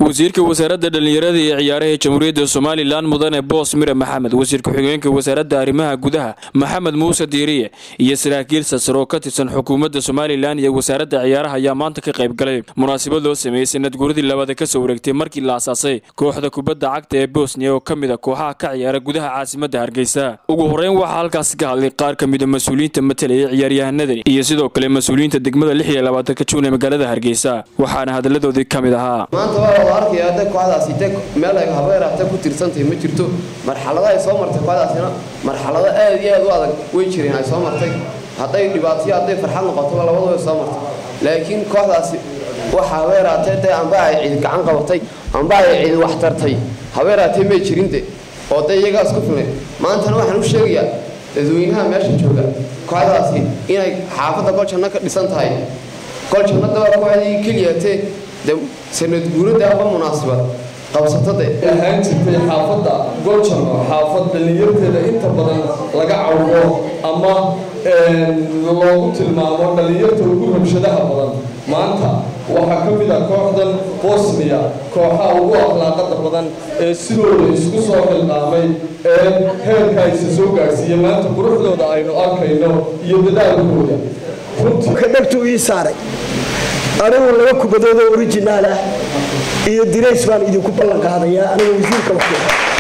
wasiirka wasaaradda dhallinyarada iyo ciyaaraha jamhuuriyadda somalilan mudane boos mire maxamed wasiir ku-xigeenka wasaaradda arrimaha gudaha maxamed muuse diiriye iyo saraakiil sasar oo ka tirsan xukuumadda somalilan iyo wasaaradda ciyaaraha ayaa maanta ka qayb galay munaasabad loo sameeyey sanad guuradii labaad ka soo wareegtay markii la asaasay kooxda kubadda cagta ee bosniya oo ka mid a kooxaha ka ciyaara gudaha caasimadda hargeysa ugu horreyn waxaa halkaasi ka hadlay qaar ka mida mas-uuliyiinta matalaya ciyaaryahanadani iyo sidoo kale mas-uuliyiinta degmada lix iyo labaatanka juun ee magaalada hargeysa waxaana hadalladoodii ka mid ahaa maanta waa wada arkaya hadda kooxdaasi de meel ay habeeraata ku tirsantahay ma jirto marxalado ay soo martay kooxdaasina marxalado aad iyo aad u adag way jireen ay soo martay hadday dhibaataiyo hadday farxad noqotaba labadu way soo martay laakiin kooxdaasi waxa habeeraatee dee amba ay cid gacan qabatay amba ay cid wax tartay habeeraatee may jirinde oo dee iyagaa isku filnay maantana waxaan u sheegayaa dadweynaha meesha jooga kooxdaasi inay xaafadda goljanno ka dhisan tahay goljanada waa kooxdii keliyatee de sanad guurada aba munaasabad qabsatade ahaan jirtay xaafadda goljano xaafad dhallinyarteeda inta badan laga cawdo ama loogu tilmaamo dhallinyarta ugu rabshadaha badan maanta waxaa ka mid a kooxdan bosniya kooxaha ugu akhlaaqada badan ee sidooda isku soo xilqaamay ee heerka aysa soo gaadhsiiya maanta quruxdooda aynu arkayno iyo dadaalkooda dhegtu ii saaray anigu laba kubadood oo orijinaal ah iyo dirays baan idinku ballan qaadayaa aniga wasiirka wax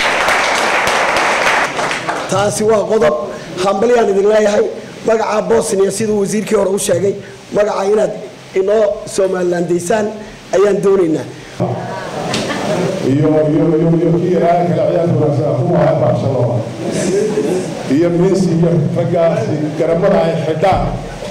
taasi waa qodob hambalyaan idin leeyahay magaca bosniya siduu wasiirkii hore u sheegay magaca inaad inoo somalilandaysaan ayaan doonaynaa iyo iyo iyo iyo kii raaya kale ciyaarta wanaagsan kuwa ahaa barcelona iyo messi iyo raggaasi garamada ay xidhaan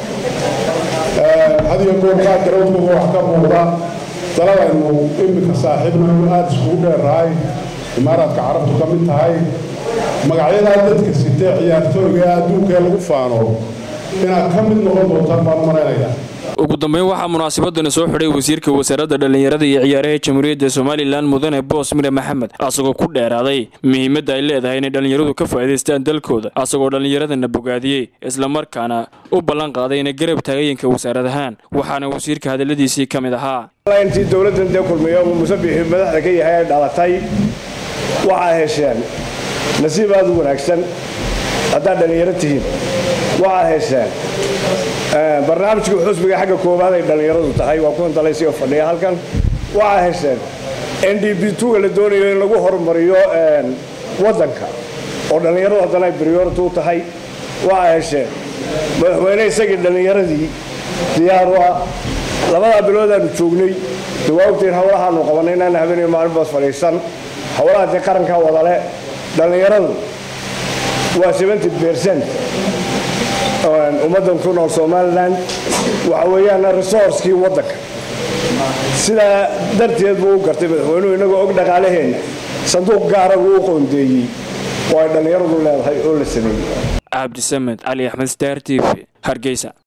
had iyo goor qaad garoodkooda wax ka muuqda daladaynu iminka saaxiibnayu aada iskugu dheerahay imaaraadka carabtu ka mid tahay magacyadaa dadka sitee ciyaartooyga ee adduunkaee lagu faano inaad ka mid noqon doontaan baan malaynayaa ugu dambeyn waxaa munaasabadani soo xidhay wasiirka wasaaradda dhallinyarada iyo ciyaaraha jamhuuriyadda somalilan mudane boos mire maxamed asagoo ku dheeraaday muhiimadda ay leedahay inay dhallinyaradu ka faa'iidaystaan dalkooda asagoo dhallinyaradana bogaadiyey islamarkaana u ballan qaaday inay garab taagayinka wasaarad ahaan waxaana wasiirka hadalladiisii ka mid ahaa intii dowladdan dee kulmiyo uu musabixii madaxda ka yahay ay dhalatay waxaa hesheen nasiib aada u wanaagsan haddaad dhallinyaro tihiin waxaa hesheen barnaamijka xusbiga xagga koowaad ay dhallinyaradu tahay waa kuwan dalaysio fadhiya halkan waxaa hesheen n d b tuga la doonayo in lagu horumariyo waddanka oo dhallinyaradu haddana ay briority u tahay waxaa hesheen madaxweyne isagii dhallinyaradii diyaar u ah labadaa bilood aanu joognay de waa ogtiin hawlahaanu qabanay inaana habeenayo maalinbaas fadhiisan hawlaha dee qarankaa wadale dhallinyaradu waa seventy bercent ummaddan ku nool somalilan waxa weeyaan resourcekii waddanka sidaa darteed buu u gartay madaxweynuhu inagoo og dhaqaalaheenna sanduuq gaara uu u qoondeeyey oo ay dhallinyaradu leedahay oo la sameeyey cabdisamed cali axmed star t v hargeysa